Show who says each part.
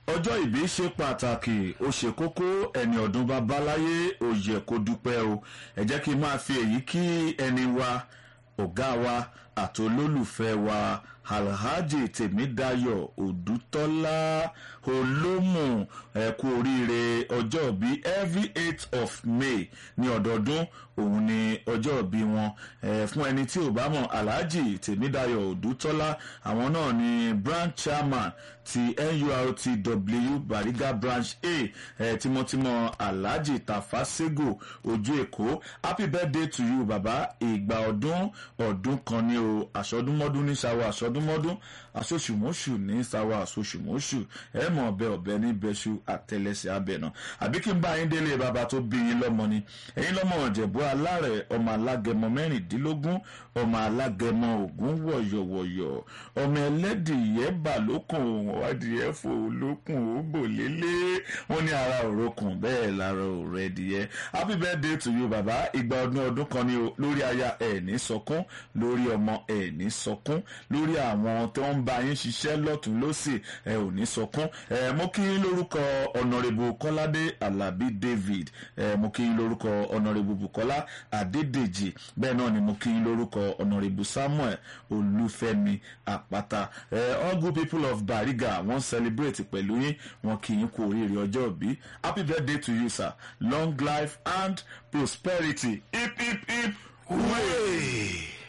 Speaker 1: ọjọ́ ìbí ṣe pàtàkì ó ṣe kókó ẹni ọdún bá bá láyé ó yẹ kó dúpẹ́ o ẹ jẹ́ kí n máa fi èyí kí ẹni wa ọ̀gá wa àti olólùfẹ́ wa alhaji tèmídayọ̀ òdútọ́lá olómù ẹ kú oríire ọjọ́ ìbí every eight of may ní ọdọọdún òun ni ọjọ́ ìbí wọn ẹ fún ẹni tí ò bá mọ̀ alhaji tèmídayọ̀ òdútọ́lá àwọn náà ni branch chairman ti nurtw bariga branch a ẹ tímọ́tímọ́ alhaji tafasego ojú èkó happy birthday to you baba ìgbà ọdún ọdún kan ní o àṣọdúnmọ́dún ní sáwọ́ àṣọdúnmọ́dún àṣoṣùmọ́ṣù ní sáwọ́ àṣoṣùmọ́ṣù ẹ mọ̀ ọbẹ̀ ọbẹ̀ ní bẹ́ṣu àtẹlẹsẹ̀ abẹ̀nà àbí kí n bá yín délé bàbá tó bí yín lọ́mọ ni ẹ̀yin lọ́mọ ọ̀jẹ̀bú alárẹ̀ ọmọ alágẹmọ mẹ́rìndínlógún ọmọ alágẹmọ ògún wọ̀yọ̀wọ̀yọ̀ ọmọ ẹlẹ́dìyẹ bà lókun ọ̀wádìyẹ fò lókun ó bò lélé wọn ní ara òrokùn bẹ́ẹ̀ lára òrẹ́ ẹ̀dìyẹ happy birthday to you bàbá ìgbà ọdún ọdún kan ni lórí aya ẹ̀ ní sọkún lórí ọmọ ẹ̀ ní sọkún lórí àwọn tó ń bá yín ṣiṣẹ́ lọ́tún lọ́sì ẹ̀ ò ní sọkún ẹ̀ mo kí yín lórúkọ ọ̀nàrẹ́bù kọ́ládé alábí david ẹ̀ mo kí yín lórúkọ ọ̀nàrẹ́bù bukola adédèjì bẹ́ẹ̀ náà ni mo kí yín lórúkọ ọ̀nàrẹ́bù samuel olúfẹ́mi àpáta ẹ̀ all good people of bariga wọ́n celebrate pẹ̀lú yín wọ́n kí yín kú oríire ọjọ́ òbí happy birthday to you sir long life and prosperity hip hip hip hooray.